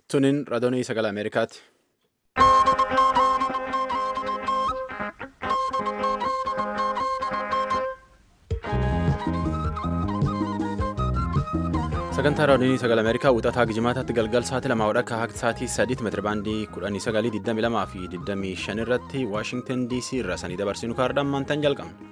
Tuniin raadiyoo sagalee Ameerikaati. Sagantaa raadiyoo sagalee Ameerikaa wixataa Gijimaataatti galgal sa'aatii lamaa wadhakka haqti sa'aatii sadiitti meetira baandii kudhanii sagalii digdami lamaa fi digdamii shan irratti Waashingtan DC irraa sanii dabarsinu kaardaan maantaan jalqabna.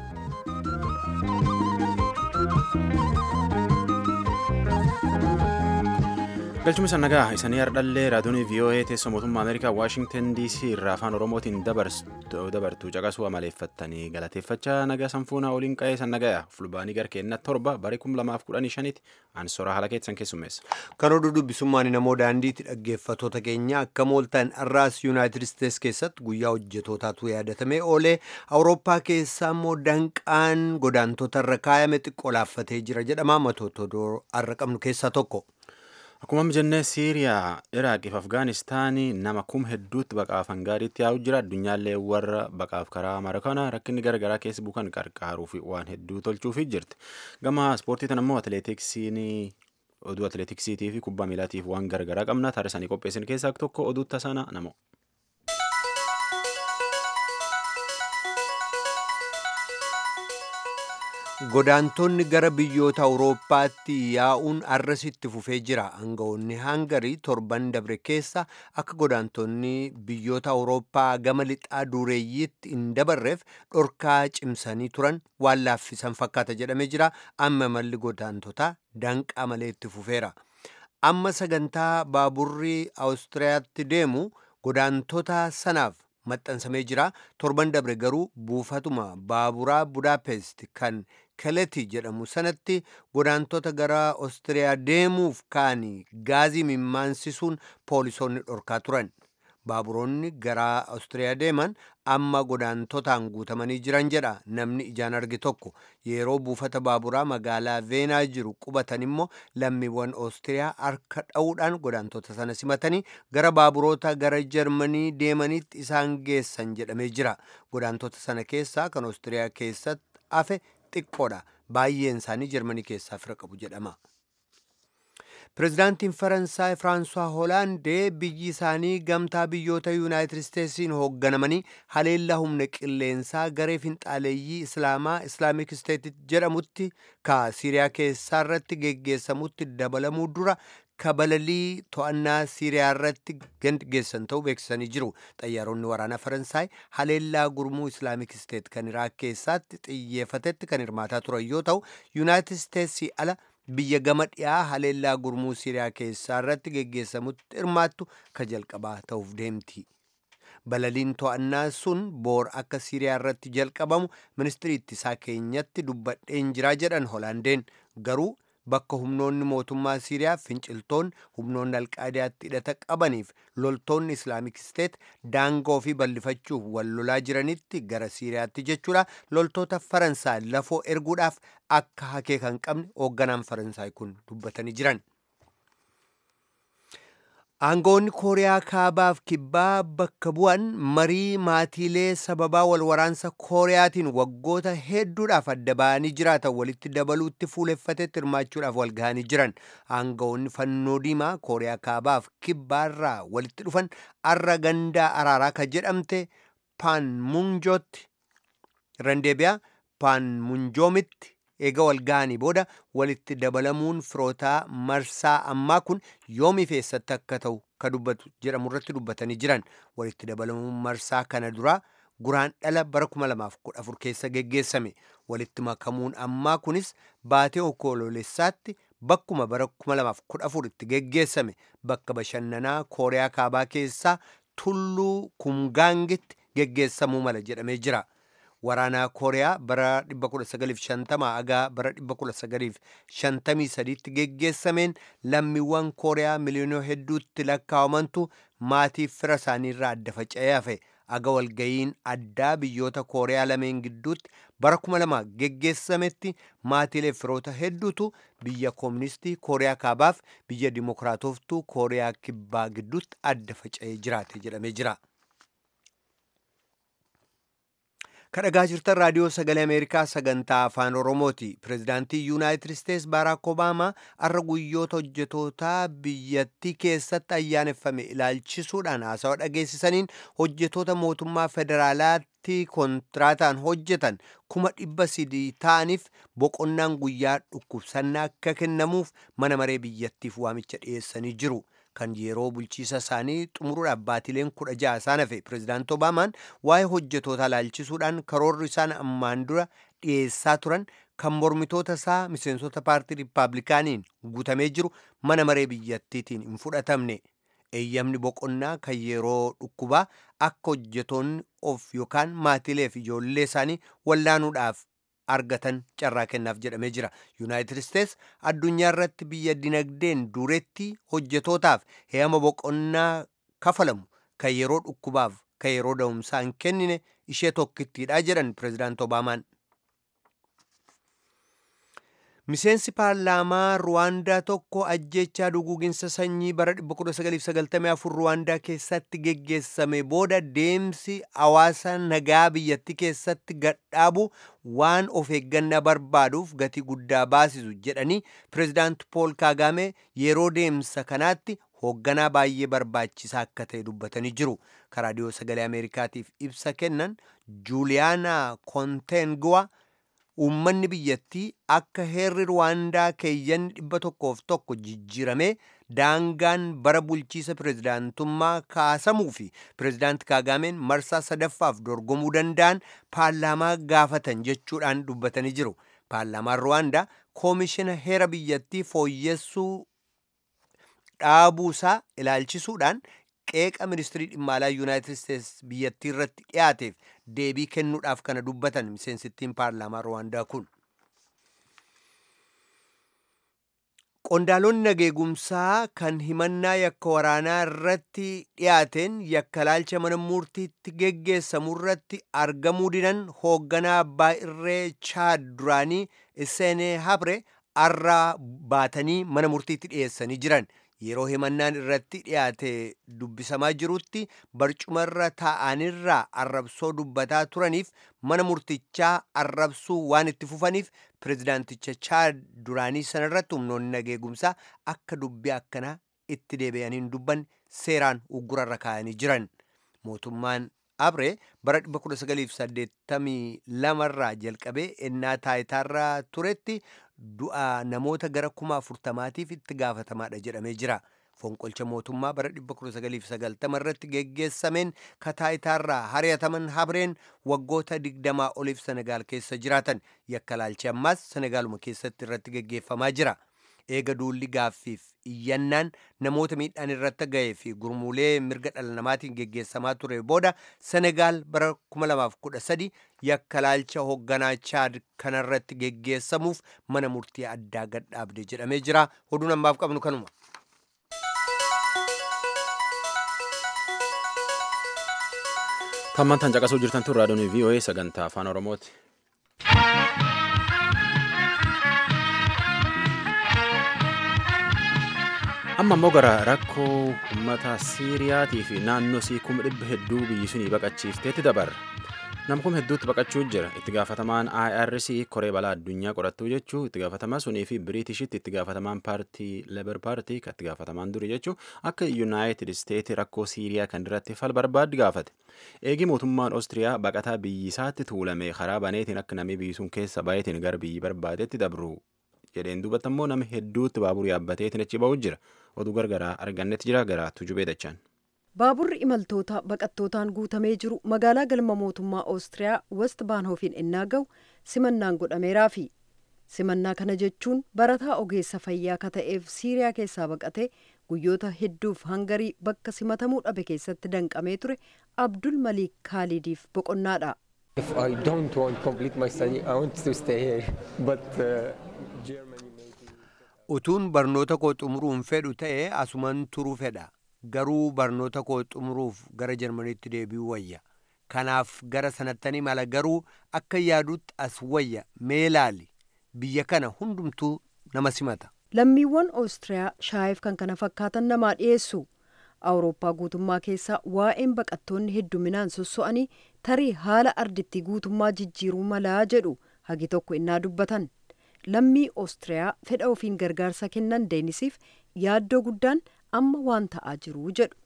galchuma isa nagaa isanii hardhallee raadiyoon voa teessoo mootummaa ameerikaa waashingtan dc irraa afaan oromootiin dabartu caqasuu amaleeffattanii galateeffachaa nagaa sanfuunaa oliin qa'ee san nagaya fulbaanii garkeenna torba barii kum lamaaf kudhanii shanitti aansora haala keessan keessummeessa. kan oduu dubbisummaan namoo daandiitti dhaggeeffatoota keenya akka mooltaan har'aas yuunaayitid isteets keessatti guyyaa hojjetootaatu yaadatamee oolee awurooppaa keessaa immoo danqaan godaantota irra kaayame xiqqoo laaffatee jira jedhama matoota har'a qabnu keessaa tokko. Akkuma jennee Siiriyaa, Iraaqii fi Afgaanistaanii nama kum hedduutti baqaaf hangaariitti yaa'u jira. Addunyaallee warra baqaaf karaa mara kana rakkinni garaagaraa keessa bukan qarqaaruu fi waan hedduu tolchuufi jirti. Gama ispoortii tan immoo atileetiksiin oduu atileetiksiitii fi kubbaa miilaatiif waan garaagaraa qabna. Taarikanii qopheessin keessaa tokko oduu tasaana namo. Godaantonni gara biyyoota Awurooppaatti yaa'uun arrasitti fufee jira. Aangawoonni Hangarii torban dabre keessa akka godaantonni biyyoota Awurooppaa gama lixaa dureeyyiitti hin dabarreef dhorkaa cimsanii turan waan laaffisan fakkaata jedhamee jira. Amma malli godaantotaa danqaa malee itti fufeera. Amma sagantaa baaburri Awustiriyaatti deemu godaantota sanaaf maxxansamee jira. Torban dabre garuu buufatuma baaburaa Budaapest kan Keleti jedhamu sanatti godaantota gara Oostiriyaa deemuuf kaanii gaazii mimmansisuun poolisoonni dhorkaa turan. Baaburoonni gara Oostiriyaa deeman amma godaantotaan guutamanii jiran jedha namni ijaan arge tokko. Yeroo buufata baaburaa magaalaa Veenaa jiru qubatan immoo lammiiwwan Oostiriyaa harka dha'uudhaan godaantota sana simatanii gara baaburoota gara Jarmanii deemanitti isaan geessan jedhamee jira. Godaantota sana keessaa kan Oostiriyaa keessatti hafe xiqqoodha. Baay'een isaanii Jarmanii keessaa fira qabu jedhama. Pireezidaantiin Faransaay Firaansuwaa Hoolaandee biyyi isaanii gamtaa biyyoota Yuunaayitid Isteetsiin hoogganamanii haleellaa humna qilleensaa garee finxaaleeyyii Islaamaa Islaamik Isteet jedhamutti ka Siiriyaa keessaa irratti geggeessamutti dabalamuu dura kabalalii to'annaa Siiriyaa irratti geggeessan ta'uu beeksisanii jiru. Xayyaaronni waraanaa Faransaay haleellaa gurmuu Islaamik Isteet kan Iraak keessatti xiyyeeffatetti kan hirmaataa turan yoo ta'u Yuunaayitid Isteetsii ala biyya gama dhiyaa haleellaa gurmuu Siiriyaa keessaa irratti geggeessamutti hirmaattu ka jalqabaa ta'uuf deemti. Balaliin to'annaa sun boor akka Siiriyaa irratti jalqabamu ministirii ittisaa keenyatti dubbadheen jiraa jedhan Hoolaandeen garuu bakka humnoonni mootummaa Siiriyaa finciltoonni humnoonni alqaadaatti hidhata qabaniif loltoonni Islaamik Isteet daangoo fi bal'ifachuuf wal lolaa jiranitti gara Siiriyaatti jechuudha loltoota Faransaay lafoo erguudhaaf akka hakee kan qabne hoogganaan Faransaay kun dubbatanii jiran. Aangawoonni Kooriyaa Kaabaaf Kibbaa bakka bu'an marii maatiilee sababaa wal waraansa Kooriyaatiin waggoota hedduudhaaf adda ba'anii jiraatan walitti dabaluutti fuuleffatetti hirmaachuudhaaf wal gahanii jiran. Aangawoonni fannoo diimaa Kooriyaa Kaabaaf Kibbaarraa walitti dhufan arra gandaa araaraa ka jedhamte Paanmunjootti Randeebiyaa Paanmunjoomitti eega wal ga'anii booda walitti dabalamuun firootaa marsaa ammaa kun yoomiif eessatti akka ta'u ka dubbatu jedhamu irratti dubbatanii jiran walitti dabalamuun marsaa kana duraa guraan dhala bara 2014 keessa geggeessame walitti makamuun ammaa kunis baatee onkoloolessaatti bakkuma bara 2014 itti geggeessame bakka bashannanaa kooriyaa kaabaa keessaa tulluu kumgaangitti geggeessamuu mala jedhamee jira. waraanaa kooriyaa bara 1950 haga bara 1953tti geggeessameen lammiiwwan kooriyaa miliyoona hedduutti lakkaa'amantu maatii fira isaaniirraa adda faca'ee hafe aga walgayiin addaa biyyoota kooriyaa lameen gidduutti bara 2000 geggeessametti maatiilee firoota hedduutu biyya kooministii kooriyaa kaabaaf biyya dimokiraatoftuu kooriyaa kibbaa gidduutti adda faca'ee jiraate jedhamee jira. kadhagaa jirtan raadiyoo sagalee ameerikaa sagantaa afaan oromooti pirezidaantii yuunaayitid isteets baaraak obaamaa arra guyyoota hojjetootaa biyyattii keessatti ayyaaneffame ilaalchisuudhaan haasawa dhageessisaniin hojjetoota mootummaa federaalaatti kontiraataan hojjetan kuma dhibba sadii ta'aniif boqonnaan guyyaa dhukkubsannaa akka kennamuuf mana maree biyyattiif waamicha dhiyeessanii jiru. kan yeroo bulchiisa isaanii xumuruudhaaf baatileen kudha ja'a isaan hafe pirezidaanti obaamaan waa'ee hojjetootaa ilaalchisuudhaan karoorri isaan ammaan dura dhiyeessaa turan kan mormitoota isaa miseensota paartii riippaabilikaaniin guutamee jiru mana maree biyyattiitiin hin fudhatamne eeyyamni boqonnaa kan yeroo dhukkubaa akka hojjetoonni of yookaan maatilee fi ijoollee isaanii wallaanuudhaaf argatan carraa kennaaf jedhamee jira yuunaayitid isteets addunyaa irratti biyya dinagdeen duretti hojjetootaaf he'ama boqonnaa kafalamu kan yeroo dhukkubaaf kan yeroo da'umsaa hin kennine ishee tokkittiidha jedhan pirezidaanti obaamaan miseensi paarlaamaa ruwaandaa tokko ajjechaa duguuginsa sanyii bara 1994 ruwaandaa keessatti geggeessame booda deemsi hawaasa nagaa biyyattii keessatti gadhaabu waan of eeggannaa barbaaduuf gatii guddaa baasisu jedhanii pirezidaanti pool kaagame yeroo deemsa kanaatti hoogganaa baay'ee barbaachisaa akka ta'e dubbatanii jiru karaadiyoo sagalee ameerikaatiif ibsa kennan juuliyaana konteenguwa uummanni biyyattii akka heerri ruwaandaa keeyyanni dhibba tokkoof tokko jijjiiramee daangaan bara bulchiisa pirezidaantummaa kaasamuu fi pirezidaanti kaagameen marsaa sadaffaaf dorgomuu danda'an paarlaamaa gaafatan jechuudhaan dubbatanii jiru paarlaamaan ruwaandaa koomishina heera biyyattii fooyyessuu dhaabuusaa ilaalchisuudhaan qeeqa ministirii dhimma alaa yuunaayitid isteets biyyattii irratti dhiyaateef deebii kennuudhaaf kana dubbatan miseensittiin paarlaamaa ruwaandaa kun qondaalonni nageegumsaa kan himannaa yakka waraanaa irratti dhiyaateen yakka laalcha mana murtiitti geggeessamu irratti argamuu didan hoogganaa abbaa irree chaad duraanii iseenee habre arraa baatanii mana murtiitti dhiyeessanii jiran yeroo himannaan irratti dhiyaate dubbisamaa jirutti barcumarra taa'anirraa arrabsoo dubbataa turaniif mana murtichaa arrabsuu waan itti fufaniif pirezidaanticha chaad duraanii sanarratti humnoonni nageegumsaa akka dubbii akkanaa itti deebi'aniin dubban seeraan uggurarra kaa'anii jiran mootummaan abree bara 1982 irraa jalqabee ennaa taayitaarra turetti du'a namoota gara kuma afurtamaatiif itti gaafatamaadha jedhamee jira fonqolcha mootummaa bara 1990 irratti geggeessameen kataayitaarraa hari'ataman habreen waggoota 20 oliif senegaal keessa jiraatan yakka laalchi ammaas senegaaluma keessatti irratti geggeeffamaa jira eega duulli gaaffiif iyyannaan namoota miidhaan irratti ga'ee fi gurmuulee mirga dhala namaatiin geggeessamaa ture booda senegaal bara 2013 yakka laalcha hoogganaa chaad kanarratti geggeessamuuf mana murtii addaa gadhaabde jedhamee jira oduun ammaaf qabnu kanuma. tammantan caqasuu jirtan tun raadiyoon voa sagantaa afaan oromooti. amma immoo gara rakkoo uummata siiriyaatii fi naannoo sii kuma dhibba hedduu biyyi sunii baqachiifteetti dabarra nam kuma hedduutti baqachuu jira itti gaafatamaan irc koree balaa addunyaa qorattuu jechuu itti gaafatamaa sunii fi biriitishitti itti gaafatamaan paartii lebar paartii kan itti gaafatamaan duri jechuu akka yuunaayitid isteeti rakkoo siiriyaa kan irratti fal barbaaddi gaafate eegi mootummaan oostiriyaa baqataa biyyisaatti tuulame karaa baneetiin akka namni biyyi sun keessa baay'eetiin gara biyyi barbaadetti dabru jedheen duubatti immoo nama hedduutti baaburii yaabbateetiin achi ba'u jira oduu gargaraa argannetti jira garaa tujubee dachaan. baaburri imaltoota baqattootaan guutamee jiru magaalaa galma mootummaa oostiriyaa west baanhoofiin innaa ga'u simannaan godhameeraa fi simannaa kana jechuun barataa ogeessa fayyaa ka ta'eef siiriyaa keessaa baqatee guyyoota hedduuf hangarii bakka simatamuu dhabe keessatti danqamee ture abdul maliik kaalidiif boqonnaadha. If I don't want to complete my study, I want to stay here. But uh, Germany made me... utuun barnoota koo xumuruun fedhu ta'e asuman turuu fedha garuu barnoota koo xumuruuf gara jarmaniitti deebi'uu wayya kanaaf gara sanattanii mala garuu akka yaadutti as wayya mee laali biyya kana hundumtuu nama simata lammiiwwan oostiriyaa shaayiif kan kana fakkaatan namaa dhiyeessu awurooppaa guutummaa keessaa waa'een baqattoonni hedduminaan sosso'anii tarii haala ardittii guutummaa jijjiiruu malaa jedhu hagi tokko innaa dubbatan lammii oostiriyaa fedha ofiin gargaarsa kennan deenisiif yaaddoo guddaan amma waan ta'aa jiru jedhu.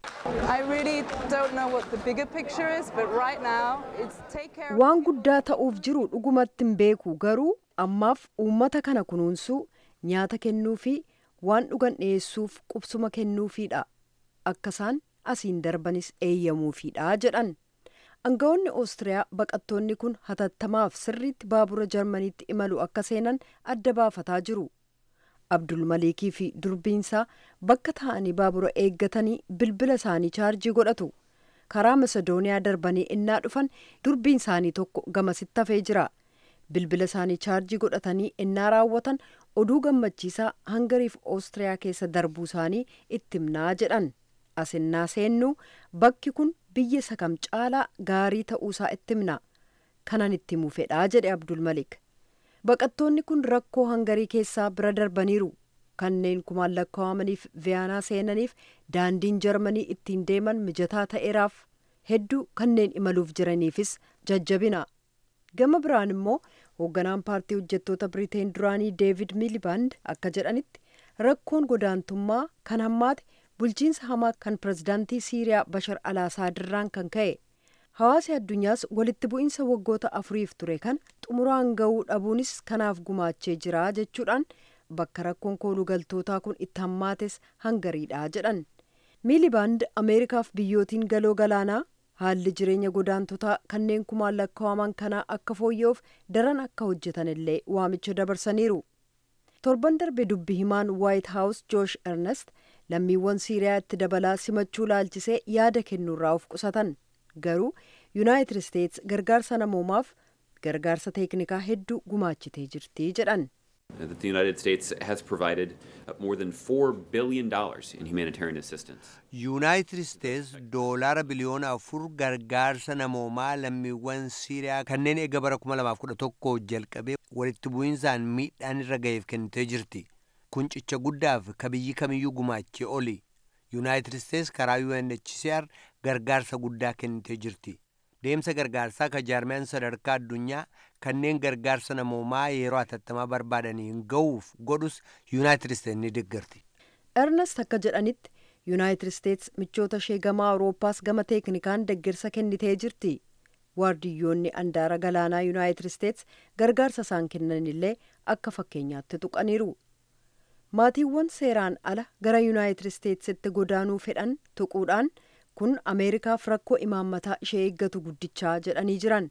waan guddaa ta'uuf jiru dhugumatti hin beeku garuu ammaaf uummata kana kunuunsuu nyaata kennuu fi waan dhugan dhiyeessuuf qubsuma kennuufiidha akka isaan asiin darbanis eeyyamuufiidha jedhan. Aangawoonni Oostiriyaa baqattoonni kun hatattamaaf sirriitti baabura Jarmaniitti imalu akka seenan adda baafataa jiru. Abdul Malikii fi durbiinsaa bakka taa'anii baabura eeggatanii bilbila isaanii chaarjii godhatu. Karaa Masedooniyaa darbanii innaa dhufan durbiin isaanii tokko gamasitti hafee jira. Bilbila isaanii chaarjii godhatanii innaa raawwatan oduu gammachiisaa Hangariif Oostiriyaa keessa darbuu isaanii itti himnaa jedhan. Asinnaa seennuu bakki kun biyya sakam caalaa gaarii ta'uusaa itti himna kanan itti himu fedhaa jedhe abdul malik baqattoonni kun rakkoo hangarii keessaa bira darbaniiru kanneen kumaan lakkaawamaniif viyaanaa seenaniif daandiin jarmanii ittiin deeman mijataa ta'eeraaf hedduu kanneen imaluuf jiraniifis jajjabina gama biraan immoo hoogganaan paartii hojjettoota biriteen duraanii deevid miiliband akka jedhanitti rakkoon godaantummaa kan hammaate bulchiinsa hamaa kan pirezidaantii siiriyaa bashar alaasadirraan kan ka'e hawaasi addunyaas walitti bu'iinsa waggoota afuriif ture kan xumuraan ga'uu dhabuunis kanaaf gumaachee jira jechuudhaan bakka rakkoon koolugaltootaa kun itti hammaates hangariidha jedhan miilibaand ameerikaaf biyyootiin galoo galaanaa haalli jireenya godaantotaa kanneen kumaan lakkaawaman kanaa akka fooyya'uuf daran akka hojjetan illee waamicha dabarsaniiru torban darbe dubbi himaan waayit haawus joosh ernest lammiiwwan siiriyaa itti dabalaa simachuu laalchisee yaada kennuurraa of qusatan garuu yuunaayitid isteets gargaarsa namoomaaf gargaarsa teeknikaa hedduu gumaachitee jirti jedhan. that the United States has provided more than $4 billion in humanitarian assistance. yuunaayitid isteets doolaara biliyoona afur gargaarsa namoomaa lammiiwwan siiriyaa kanneen eega bara 2011 jalqabee walitti bu'insaan miidhaan irra ga'eef kennitee jirti kun cicha guddaaf ka biyyi kamiyyuu gumaachee oli yuunaayitid isteets karaa unhcr gargaarsa guddaa kennitee jirti deemsa gargaarsaa ka jaarmiyaan sadarkaa addunyaa kanneen gargaarsa namoomaa yeroo hatattamaa barbaadaniin ga'uuf godhus yuunaayitid isteets ni deeggarti. ernest akka jedhanitti yuunaayitid isteets michoota ishee gama awuroopaas gama teeknikaan deeggarsa kennitee jirti waardiyyoonni andaara galaanaa yuunaayitid isteets gargaarsa isaan kennanillee akka fakkeenyaatti tuqaniiru maatiiwwan seeraan ala gara yuunaayitid isteetsitti godaanuu fedhan tuquudhaan kun ameerikaaf rakkoo imaammataa ishee eeggatu guddichaa jedhanii jiran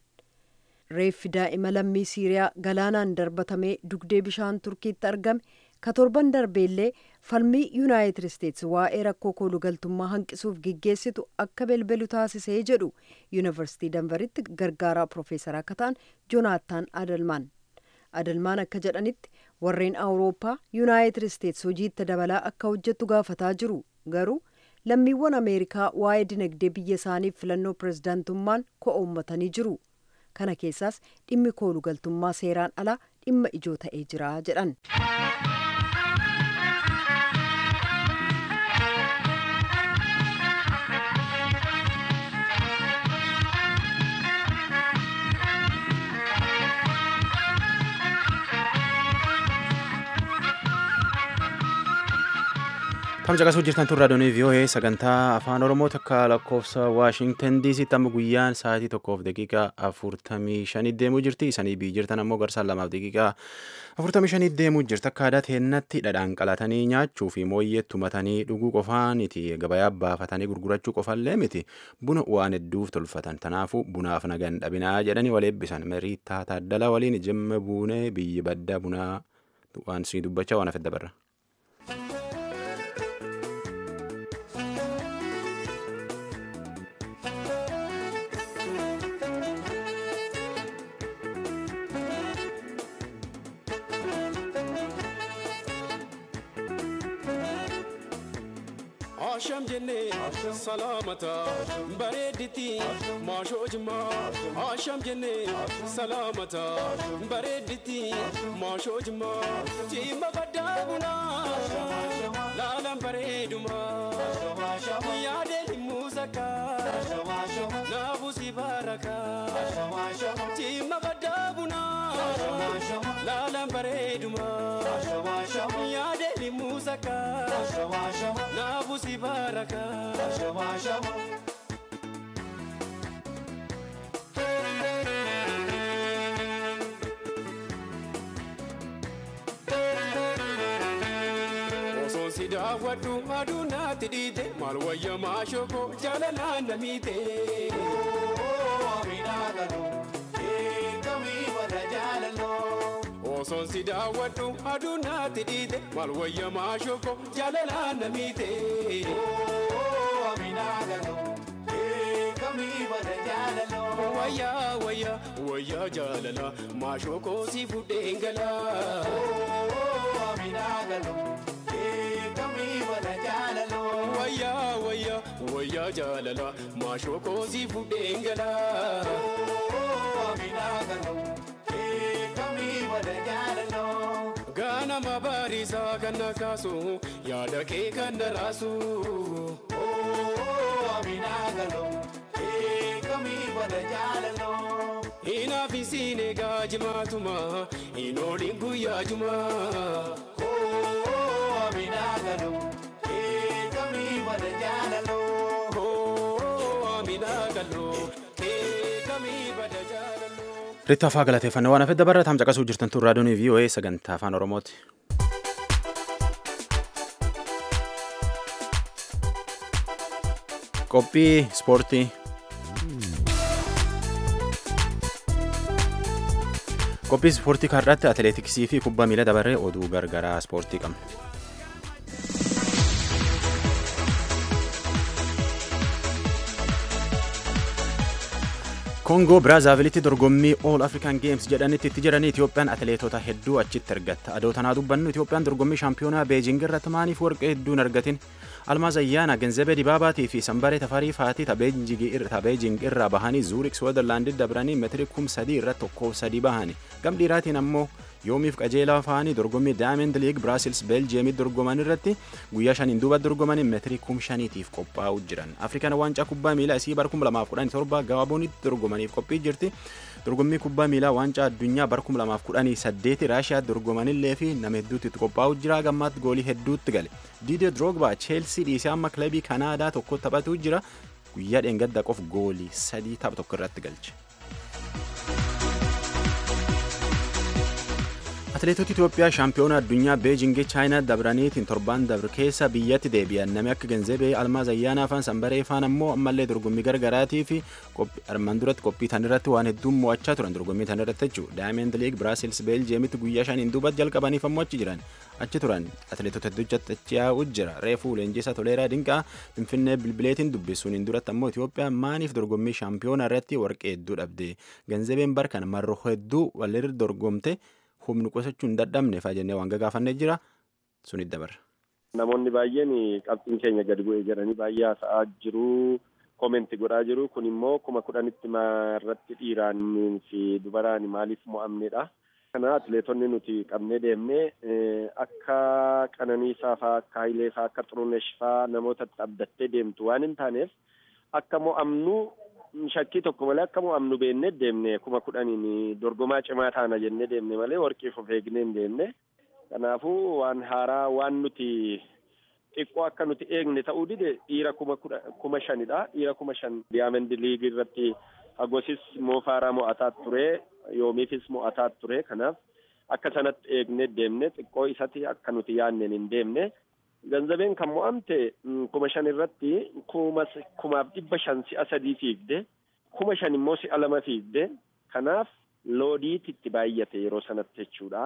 reeffi daa'ima lammii siiriyaa galaanaan darbatamee dugdee bishaan turkiitti argame ka torban darbeellee falmii yuunaayitid isteets waa'ee rakkoo koolugaltummaa hanqisuuf geggeessitu akka belbelu taasisee jedhu yuunivarsiitii danveritti gargaaraa piroofeesaraa akka ta'an joonaataan adalmaan adalmaan akka jedhanitti warreen awurooppaa yuunaayitid isteets hojiitti dabalaa akka hojjettu gaafataa jiru garuu lammiiwwan ameerikaa waa'ee dinagdee biyya isaaniif filannoo pirezidaantummaan ko'oommatanii jiru kana keessaas dhimmi koolugaltummaa seeraan alaa dhimma ijoo ta'ee jira jedhan. Kam caqasuu jirtan tun raadiyoonii VOA sagantaa afaan Oromoo takka lakkoofsa Waashingtan DCtti amma guyyaan sa'aatii tokkoof daqiiqaa afurtamii shanii deemuu jirti. Isanii biyyi jirtan ammoo garsaan lamaaf daqiiqaa afurtamii shanii deemuu jirti. Akka aadaa teennatti dhadhaan qalatanii nyaachuu fi mooyyeetti tumatanii dhuguu qofaaniti gabayaa baafatanii gurgurachuu qofallee miti buna waan hedduuf tolfatan. Kanaafuu bunaaf nagan dhabinaa jedhanii wal eebbisan. Meriitaa Taaddalaa waliin jimma buunee biyyi baddaa bunaa waan sii dubbachaa waan hafe dabarra. Asham jenne salamata bareediti maashoo jimaa Asham jenne salamata bareediti maashoo jimaa Jimma baddaa bunaa laalan bareedumaa yaadee himuu sakkaa naabusi baarakaa. jaalallaan bareeduma yaadeen muusaka naafu si baaraka osoon si daawwadhu aduu naatti dhiite maal wayya maashoko jaalalaan na miite. osoon si daawwadhu aduu naatti dhiite maal wayya maashoko jaalalaan na miite. Wayyaa wayyaa wayyaa jaalala maashoko si fudheen galaa. Wayyaa wayyaa wayyaa jaalala maashoko si fudheen galaa. Ganama baarisaa kan na kaasu yaada kee kan na raasu. Inaafi siin egaa jimaatuma inooliin guyyaa jumaa. Ritta afaa galateeffannoo waan hafedda barra taam caqasuu jirtan tun raadiyoon VOA sagantaa afaan Oromooti. Qophii ispoortii. Qophii ispoortii kaarraatti atileetiksii fi kubbaa miila dabaree oduu gargaraa ispoortii qabna. koongoo biraazaavilitti dorgommii ool afrikaan geems jedhanitti itti jiranii itiyoophiyaan atileetota hedduu achitti argatta adoo tanaa dubbannu itiyoophiyaan dorgommii shaampiyoonaa beejing irratti maaliif warqee hedduu hin argatin almaaz ayyaana genzebee dibaabaatii fi sanbaree tafarii faatii tabeejing irraa bahanii zuurik switzerlaandii dabranii meetirii kum sadii irratti tokkoof sadii bahani gam dhiiraatiin ammoo yoomiif qajeelaa fa'anii dorgommii daayamend liig biraasils beeljiyeemii dorgoman irratti guyyaa shaniin duuba dorgomanii meetirii kum shaniitiif qophaa'u jiran afrikaan waancaa kubbaa miilaa isii bara kum lamaaf kudhanii torba gaaboonitti dorgomaniif qophii jirti dorgommii kubbaa miilaa waancaa addunyaa bara kum lamaaf kudhanii saddeeti raashiyaa dorgomanillee fi nama hedduutti itti qophaa'u jira gammaatti goolii hedduutti gale diidee droogbaa cheelsii dhiisee amma kilabii kanaadaa tokko taphatu jira guyyaa dheengadda qof goolii sadii tapha tokko irratti galche. atileetota Itoophiyaa shaampiyoona addunyaa beejingii chaayinaa dabraniitiin torban dabre keessa biyyatti deebi'an namni akka genzebee almaaz ayyaanaa faan sanbaree faan ammoo ammallee dorgommii gargaraatii fi armaan duratti qophii tan irratti waan hedduun mo'achaa turan dorgommii tan irratti jechuudha daayimend liig biraasils beeljiyeemitti guyyaa shaniin duubatti jalqabaniif ammoo achi jiran achi turan atileetota hedduutti achi yaa'u jira reefuu leenjisaa toleeraa dinqaa finfinnee bilbileetiin dubbisuun hin duratti ammoo Itoophiyaa maaniif dorgommii shaampiyoona irratti warqee hedduu dhabde genzebeen barkan marroo hedduu walirra dorgomte humni qusachuu hin dadhabne faa jennee waan gaggaafannee jira sunit dabarra. Namoonni baay'een qabxiin keenya gadi bu'ee jedhanii baay'ee haasa'aa jiru. Koomenti godhaa jiru. Kun immoo kuma kudhanitti irratti dhiiraan fi dubaraan maaliif mo'amnedha. Kana atileetonni nuti qabnee deemnee akka Qananiisaa fa'aa, akka Hayilee fa'aa, akka Xurunesh fa'aa namoota abdattee deemtu waan hin taaneef akka mo'amnu shakkii tokko malee akka mo'amnu beennee deemne kuma kudhaniin dorgomaa cimaa taana jennee deemne malee warqiif of eegnee hin deemne. Kanaafuu waan haaraa waan nuti xiqqoo akka nuti eegne ta'uu dide dhiira kuma kudha kuma shanidha. Dhiira kuma shan diyaamandi liigii irratti hagosis moofaaraa mo'ataa ture yoomiifis mo'ataa ture kanaaf akka sanatti eegnee deemne xiqqoo isatti akka nuti yaanneen hin deemne. Ganzabeen kan mo'amte kuma shan irratti kumaaf dhibba shan si'a sadii fiigde kuma shan immoo si'a lama fiigde kanaaf loodiitti itti baay'ate yeroo sanatti jechuudha.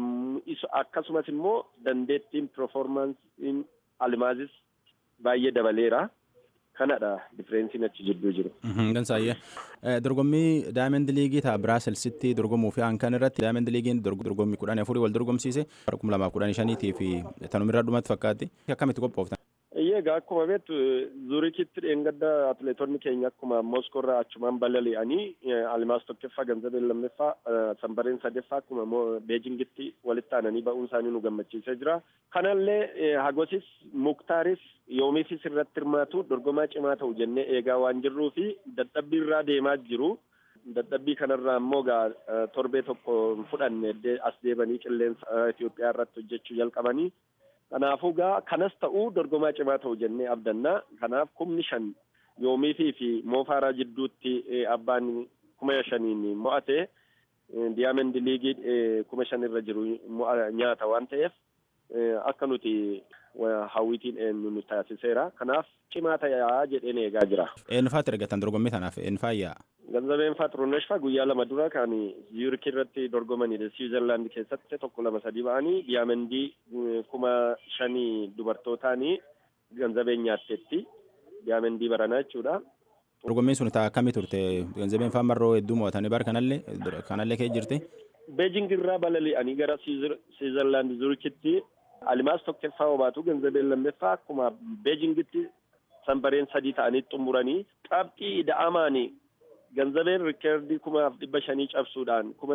Akkasumas immoo dandeettiin performansiin almaazis baay'ee dabaleera. Kanadha differeensiin achi jidduu jiru. Gansaayyee dorgommii daayimend liigii ta'a biraaselsitti dorgomuu fi hankan irratti daayimend liigiin dorgommii kudhan afurii wal dorgomsiise bara kuma lamaaf kudhan shaniitii fi tanumirra dhumatti fakkaatti akkamitti qophooftan. Egaa akkuma beektu zurikitti dheengadda atileetonni keenya akkuma mooskoorraa achumaan balali'anii almaas tokkoffaa ganzabeen lammaffaa sanbareen sadaffaa akkuma beejingitti walitti aananii ba'uun isaanii nu gammachiisee jira. Kanallee hagosis muktaaris yoomiifis irratti hirmaatu dorgomaa cimaa ta'u jennee eegaa waan jirruu fi dadhabbii irraa deemaa jiru. Dadhabbii kanarraa immoo gaa torbee tokko fudhanne as deebanii qilleensa Itoophiyaa irratti hojjechuu jalqabanii. Kanaafuu gaa kanas ta'uu dorgomaa cimaa ta'u jennee abdannaa. Kanaaf kumni shan yoomiifii fi moofaaraa jidduutti abbaan kuma shaniin mo'ate diyaamandi liigii kuma shan irra jiru nyaata waan ta'eef akka nuti hawwitiin nu taasiseera. Kanaaf cimaa ta'aa jedheen eegaa jira. Eenyufaatti ergatan dorgommii kanaaf eenyufaayyaa? Ganzabeen faa Xurunesh faa guyyaa lama dura kan Ziyurk irratti dorgomanidha. Siwiizerlaand keessatti tokko lama sadii ba'anii diyaamandii kuma shanii dubartootaanii ganzabeen nyaatteetti. Diyaamandii baranaa jechuudha. Dorgommiin sun ta'a akkamii turte? Ganzabeen faa marroo hedduu mo'atanii bara kanallee kanallee kee jirti? Beejing irraa balali'anii gara Siwiizerlaand Ziyurkitti alimaas tokkoffaa obaatu ganzabeen lammeeffaa akkuma Beejingitti sanbareen sadii ta'anii xumuranii qabxii da'amaanii ganzabeen rikeerdii kumaaf dhibba shanii cabsuudhaan kuma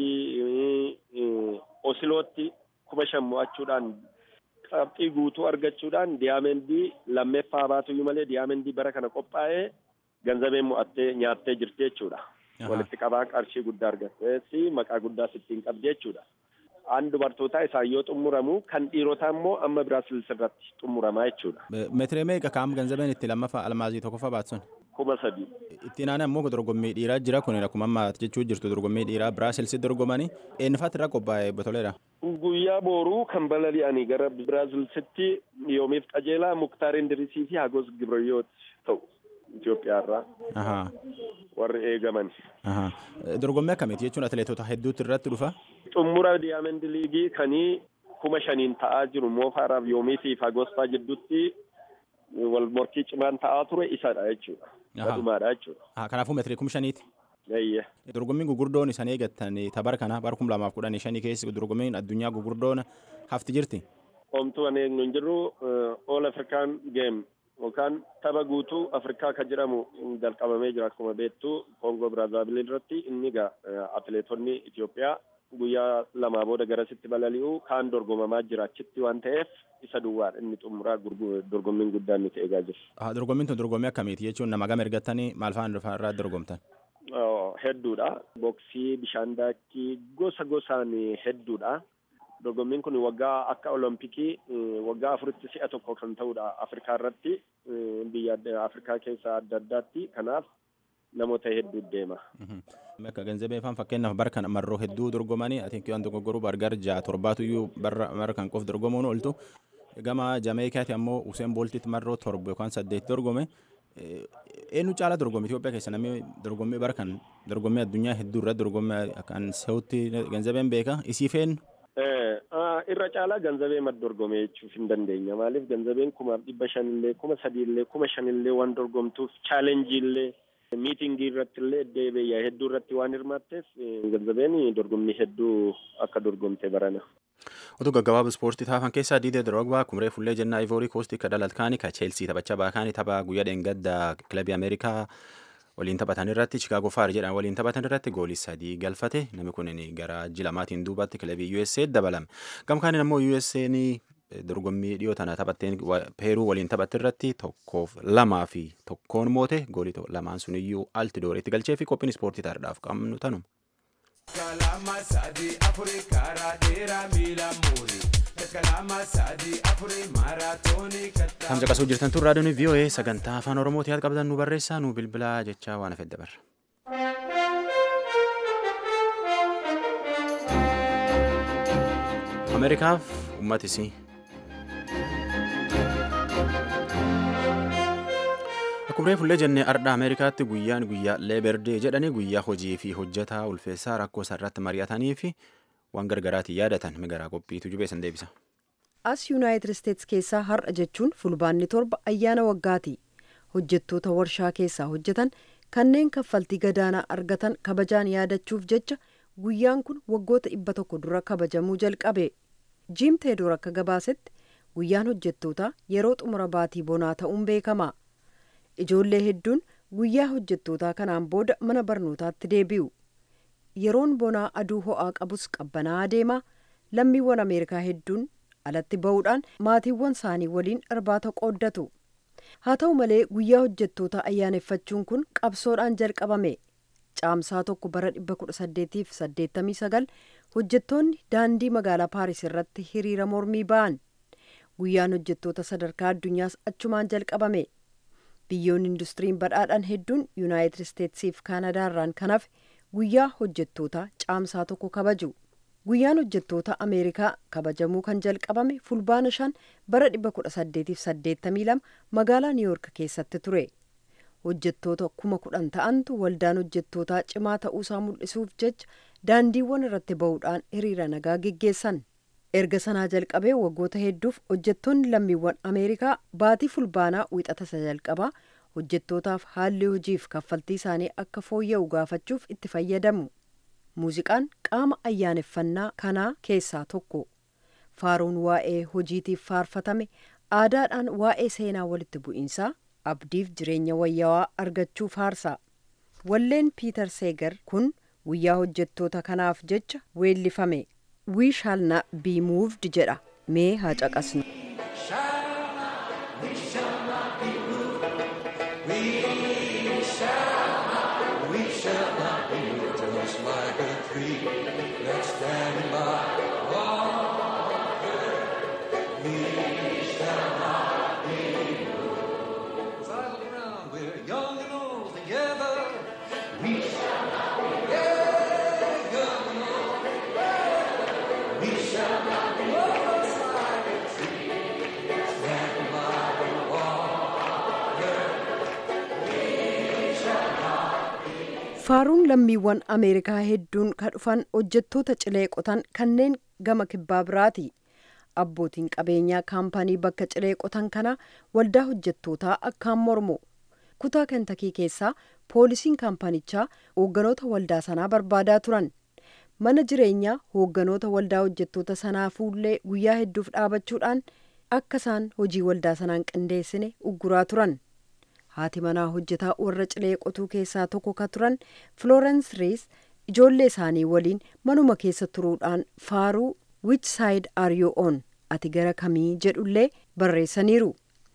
sadii osilootti kuma shan mo'achuudhaan qabxii guutuu argachuudhaan diyaamendii lammeeffaa baatuyyuu malee diyaamendii bara kana qophaa'ee ganzabeen mo'attee nyaattee jirti jechuudha. Walitti qabaa qarshii guddaa argatteessi maqaa guddaas ittiin qabdi jechuudha. Aan dubartootaa isaan yoo xumuramu kan dhiirotaa immoo amma Biraasilis irratti xumuramaa jechuudha. Meetiree meeqa kaam ganzabeen itti lammaffaa almaazii tokkoffaa baatsun? kuma sadii. Ittiin aanaa immoo dorgommii dhiiraa jira kun akkuma amma jechuu jirtu dorgommii dhiiraa Biraasilsi dorgomanii eenyufaatti irraa qophaa'e botoleedha. Guyyaa booruu kan balali'anii gara Biraazilsitti yoomiif qajeelaa Muktaar Indirisii fi Hagos Gibrayyoot ta'u Itoophiyaa irraa. Warri eegaman. Dorgommii akkamiiti jechuun atileetota hedduutu irratti dhufa? Xumura Diyaamandi Liigii kanii kuma shaniin ta'aa jiru Moofaaraaf yoomii fi Hagosfaa jidduutti wal morkii cimaan ta'aa ture isadha jechuudha. Badhumaadha jechuudha. Kanaafuu meetirii kuma shaniiti. Eeyyee. Dorgommiin gugurdoon isaan eeggattan bara kana bara kuma lamaaf kudhanii shanii keessa dorgommiin addunyaa gugurdoon hafti jirti. Homtuu ani eegnu hin jirru All African Game yookaan tapha guutuu Afrikaa kan jedhamu jalqabamee jira akkuma beektu Kongo Biraazaavil irratti inni egaa atileetonni Itoophiyaa guyyaa lamaa booda garasitti balali'u kaan dorgomamaa jira achitti waan ta'eef isa duwwaadha inni xumuraa dorgommiin guddaan nuti eegaa jiru. Dorgommiin tun dorgommii akkamiiti jechuun nama gama ergattanii maal fa'aan irraa dorgomtan? Hedduudha. Boksii, bishaan daakii gosa gosaan hedduudha. Dorgommiin kun waggaa akka olompikii waggaa afuritti si'a tokko kan ta'udha Afrikaa irratti biyya Afrikaa keessa adda addaatti kanaaf namoota hedduu deema. Bakka ganzabee faan fakkeenyaaf bara kana marroo hedduu dorgomanii ati waan dogoggoruu bargar ja'a torbaatuyyuu bara kan qof dorgomuun ooltu gama Jameekaati ammoo Useen Booltitti marroo torba yookaan saddeet dorgome eenyu caala dorgomme Itoophiyaa keessa namni dorgommii bara kan dorgommii addunyaa hedduu irratti dorgommii kan se'utti ganzabeen beeka isiif eenyu? irra caalaa ganzabee mad dorgome jechuuf hin dandeenya maaliif ganzabeen kumaaf dhibba shanillee kuma sadiillee kuma shanillee waan dorgomtuuf chaalenjiillee miitingii irratti illee deebi'ee hedduu irratti waan hirmaatteef ganzabeen dorgommii hedduu akka dorgomte barana. Otuu gaggabaabaa ispoortii taafan keessaa Diidee Drogba kumree fullee jennaa Ivoori Koostii ka dalalkaanii ka Cheelsii taphachaa baakaanii tapha guyyaa dheengadda kilabii Ameerikaa waliin taphatan irratti Chicago Fire jedhan waliin taphatan irratti goolii sadii galfate namni kun gara jilamaatiin duubatti kilabii USA dabalame. Gamkaaniin ammoo USA dorgommii dhiyoo tana taphatteen peeruu waliin taphatte irratti tokkoof lamaa fi tokkoon moote goolii lamaan sun iyyuu altidooreetti galchee fi qophiin ispoortii taardhaaf qabnu tanuma. Kalama sadi afuri karaa dheeraa miila muuri. Kalama sadi afuri maaraatoonii kattaa. Kan caqasuu jirtan tun raadiyoon VOA sagantaa afaan Oromooti yaad qabdan nu barreessaa nu bilbilaa jechaa waan hafedda barra. Ameerikaaf uummatisii. Akkuma fullee jennee ardha Ameerikaatti guyyaan guyyaa leeberdee jedhanii guyyaa hojii fi hojjetaa ulfeessaa rakkoo isaarratti mari'atanii fi waan gargaraatiin yaadatan migaraa qophiitu jubeessan deebisa. As Yuunaayitid Isteets keessaa har'a jechuun fulbaanni torba ayyaana waggaati. Hojjettoota warshaa keessaa hojjetan kanneen kaffaltii gadaanaa argatan kabajaan yaadachuuf jecha guyyaan kun waggoota dhibba tokko dura kabajamuu jalqabe. Jiim Teedoor akka gabaasetti guyyaan hojjettootaa yeroo xumura baatii bonaa ta'uun beekama. Ijoollee hedduun guyyaa hojjettootaa kanaan booda mana barnootaatti deebi'u. Yeroon bonaa aduu ho'aa qabus qabbanaa'aa deema. Lammiiwwan Ameerikaa hedduun alatti ba'uudhaan maatiiwwan isaanii waliin irbaata qooddatu. Haa ta'u malee guyyaa hojjettootaa ayyaaneffachuun kun qabsoodhaan jalqabame. caamsaa tokko bara 1889 hojjettoonni daandii magaalaa paaris irratti hiriira mormii ba'an guyyaan hojjettoota sadarkaa addunyaas achumaan jalqabame biyyoonni industiriin badhaadhan hedduun yuunaayitid isteetsiif kaanadaarraan kan hafe guyyaa hojjettoota caamsaa tokko kabaju guyyaan hojjettoota ameerikaa kabajamuu kan jalqabame fulbaana shan bara 1882 magaalaa niiwuork keessatti ture hojjettoota kuma kudhan ta'antu waldaan hojjettootaa cimaa ta'uusaa mul'isuuf jecha daandiiwwan irratti ba'uudhaan hiriira nagaa geggeessan erga sanaa jalqabee waggoota hedduuf hojjettoonni lammiiwwan ameerikaa baatii fulbaanaa wixata isa jalqabaa hojjettootaaf haalli hojiif kaffaltii isaanii akka fooyya'u gaafachuuf itti fayyadamu muuziqaan qaama ayyaaneffannaa kanaa keessaa tokko faaruun waa'ee hojiitiif faarfatame aadaadhaan waa'ee seenaa walitti bu'iinsaa abdiif jireenya wayyaawaa argachuu faarsa walleen piiter seegar kun guyyaa hojjettoota kanaaf jecha weellifame we shall not be moved jedha mee haa caqasnu faaruun lammiiwwan ameerikaa hedduun ka dhufan hojjettoota cilee qotan kanneen gama kibbaa biraati abbootiin qabeenyaa kaampanii bakka cilee qotan kana waldaa hojjettootaa akkaan mormu kutaa kentakii keessaa poolisiin kaampanichaa hoogganoota waldaa sanaa barbaadaa turan mana jireenyaa hoogganoota waldaa hojjettoota sanaa fuullee guyyaa hedduuf dhaabachuudhaan akka isaan hojii waldaa sanaan qindeessine ugguraa turan haati manaa hojjetaa warra cilee qotuu keessaa tokko ka turan florence rees ijoollee isaanii waliin manuma keessa turuudhaan faaruu which side are you on ati gara kamii jedhullee barreessaniiru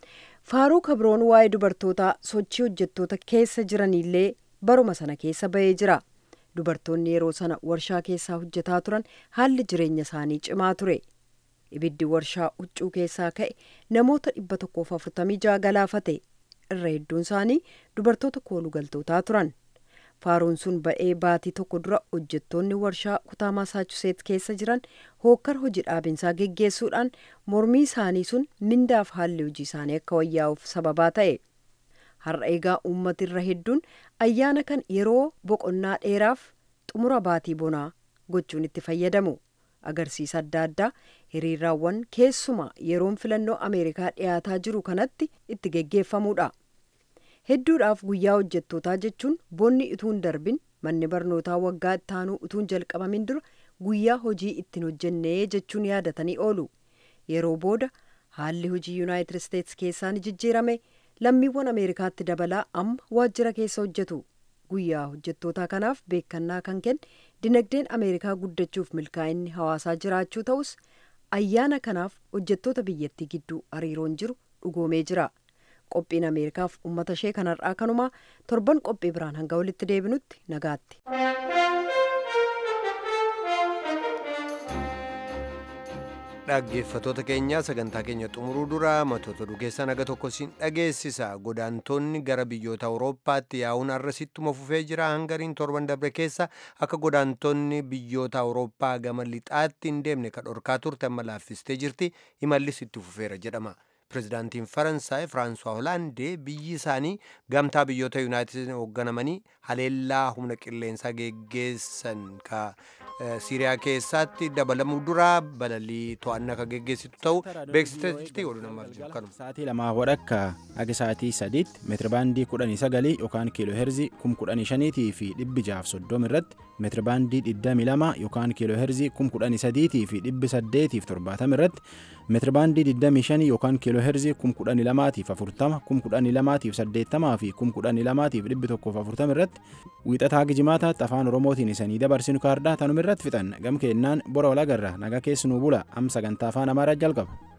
faaruu kabroon waa'ee dubartootaa sochii hojjettoota keessa jiranillee baruma sana keessa ba'ee jira dubartoonni yeroo sana warshaa keessaa hojjetaa turan haalli jireenya isaanii cimaa ture ibiddi warshaa huccuu keessaa ka'e namoota dhibba tokkoof afurtamii ja'a galaafate irra hedduun isaanii dubartoota koolugaltootaa turan faaruun sun ba'ee baatii tokko dura hojjettoonni warshaa kutaa maasaachuseet keessa jiran hookkar hojii dhaabinsaa geggeessuudhaan mormii isaanii sun mindaaf haalli hojii isaanii akka wayyaa'uuf sababaa ta'e har'a egaa uummati irra hedduun ayyaana kan yeroo boqonnaa dheeraaf xumura baatii bonaa gochuun itti fayyadamu agarsiisa adda addaa hiriiraawwan keessumaa yeroon filannoo ameerikaa dhiyaataa jiru kanatti itti geggeeffamuudha hedduudhaaf guyyaa hojjettootaa jechuun bonni utuu hin darbin manni barnootaa waggaa ittaanuu utuu hin jalqabamin dura guyyaa hojii ittiin hojjennee jechuun yaadatanii oolu yeroo booda haalli hojii yuunaayitid isteetsi keessaa ni jijjiirame lammiiwwan ameerikaatti dabalaa amma waajjira keessa hojjetu guyyaa hojjettootaa kanaaf beekannaa kan kenne dinagdeen ameerikaa guddachuuf milkaa'inni hawaasaa jiraachuu ta'us ayyaana kanaaf hojjettoota biyyattii gidduu hariiroon jiru dhugoomee jira qophiin ameerikaaf ummata ishee kanarraa kanumaa torban qophii biraan hanga walitti deebinutti nagaatti. dhaggeeffatoota keenya sagantaa keenya xumuruu dura matoota dhugeessa naga tokko siin dhageessisa godaantonni gara biyyoota awurooppaatti yaa'uun arrasittuma fufee jira hangariin torban dabre keessa akka godaantonni biyyoota awurooppaa gama lixaatti hin deemne ka dhorkaa turte amma laaffistee jirti imallis itti fufeera jedhama pirezidaantiin faransaay firaansuwaa hoolaandee biyyi isaanii gamtaa biyyoota yuunaayitid hoogganamanii haleellaa humna qilleensaa geggeessan ka siiriyaa keessatti dabalamuu dura balalii to'annaa ka geggeessitu ta'u beeksiteetti oduu namaaf kanuma. Sa'aatii lamaa wadhakka aga sa'aatii sadiitti meetirabaandii kudhanii sagalii yookaan kiiloo heerzii kum kudhanii shaniitii fi dhibbi jaaf soddom irratti meetirabaandii digdamii lama yookaan kiiloo heerzii kum kudhanii sadiitii fi dhibbi saddeetiif torbaatam irratti meetirabaandii digdamii shanii yookaan kiiloo heerzii kum kudhanii lamaatiif afurtama kum kudhanii lamaatiif saddeettamaa fi kum kudhanii lamaatiif dhibbi tokkoof afurtam irratti wiixataa gijimaataatti afaan oromootiin isanii dabarsinu kaardaa tanuma irratti fixan gam keennaan bora walagarra naga keessanuu bula am sagantaa afaan amaaraa jalqaba.